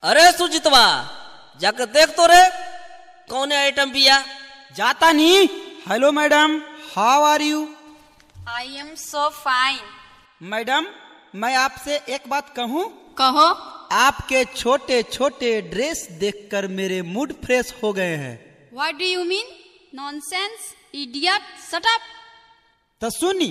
अरे सुजितवा जाकर देख तो रे कौन आइटम बिया जाता नहीं hello madam how are you I am so fine madam मैं आपसे एक बात कहूँ कहो आपके छोटे छोटे ड्रेस देखकर मेरे मूड फ्रेश हो गए हैं what do you mean nonsense idiot shut up तो सुनी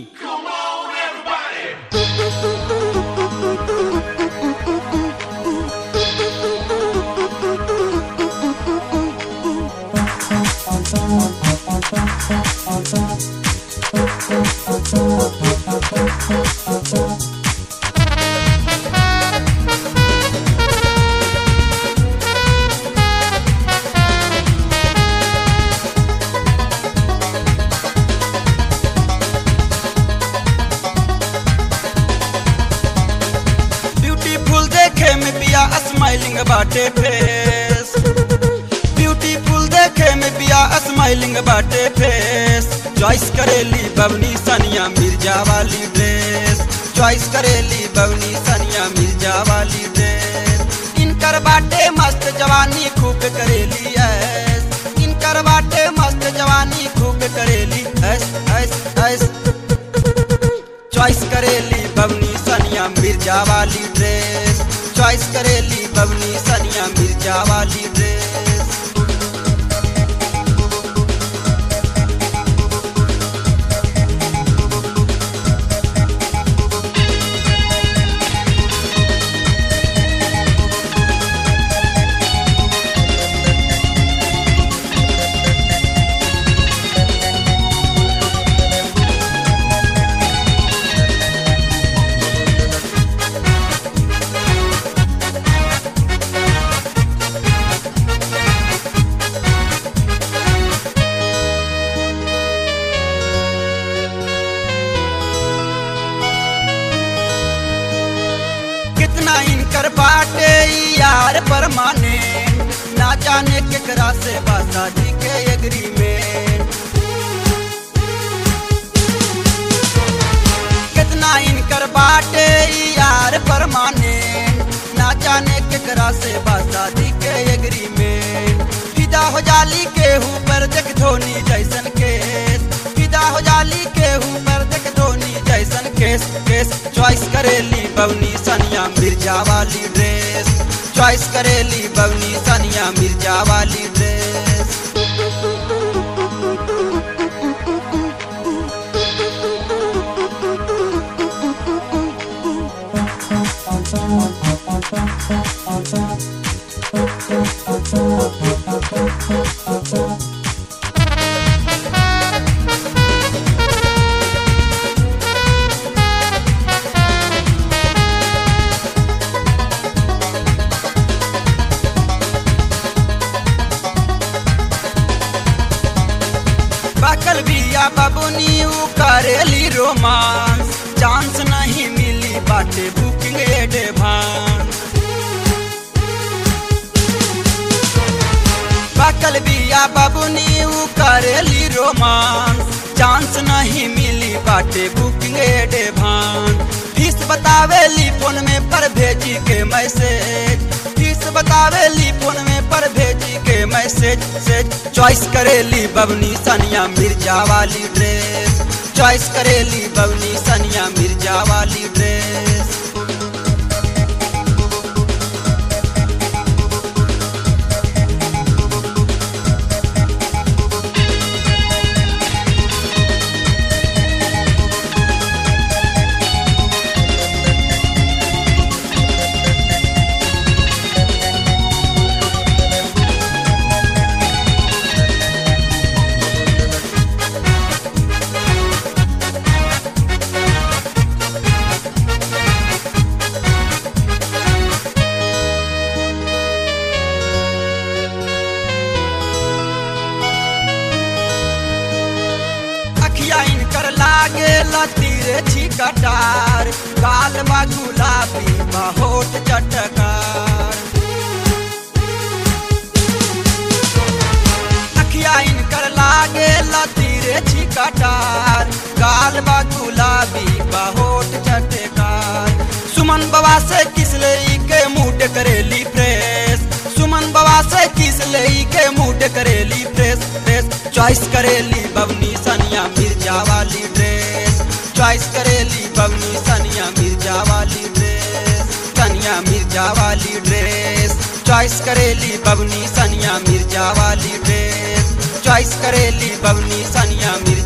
ब्यूटीफुल देखे में पिया स्माइलिंग बाटे फेस ब्यूटीफुल देखे में पिया स्माइलिंग बाटे फेस चॉइस करेली बवनी सनिया मिर्जा वाली ड्रेस चॉइस करेली बवनी सनिया मिर्जा वाली ड्रेस इनकर बाटे मस्त जवानी खूब करेली ऐस इनकर बाटे मस्त जवानी खूब करेली ऐस ऐस ऐस चॉइस करेली बवनी सनिया मिर्जा वाली ड्रेस चॉइस करेली बवनी सनिया मिर्जा वाली ड्रेस कितना इनकर बाटे ई यार परमाने ना जाने केकरा से बासा जी के एग्रीमेंट कितना इनकर बाटे ई यार परमाने ना जाने केकरा से बासा जी के एग्रीमेंट फिदा हो जाली के ऊपर देख धोनी जैसन केस फिदा हो जाली के ऊपर देख धोनी जैसन केस केस चॉइस करेली बवनी सनिया मिर्जा वाली ड्रेस चॉइस करेली बवनी सनिया मिर्जा वाली ड्रेस बकल बिया बबुनी उ करेली रोमांस चांस नहीं मिली बाटे बुकिंग एडवांस बकल बिया बबुनी उ करेली रोमांस चांस नहीं मिली बाटे बुकिंग एडवांस फीस बतावेली फोन में पर भेजी के मैसेज फीस बतावेली फोन में पर भेजी के मैसेज से चॉइस करेली बबनी सनिया मिर्जा वाली ड्रेस चॉइस करेली बबनी सनिया मिर्जा वाली ड्रेस अखिया इनकर लागे लतीरे छिकटार गाल बा गुलाबी बा होठ चटकार अखिया इनकर लागे लतीरे छिकटार गाल बा गुलाबी बा होठ चटकार सुमन बाबा से किसले के मूड करेली प्रेम चॉइस करेली बबनी सनिया मिर्जा वाली ड्रेस चॉइस करेली बबनी सनिया मिर्जा वाली ड्रेस सनिया मिर्जा वाली ड्रेस चॉइस करेली बबनी सनिया मिर्जा वाली ड्रेस चॉइस करेली बबनी सनिया मिर्जा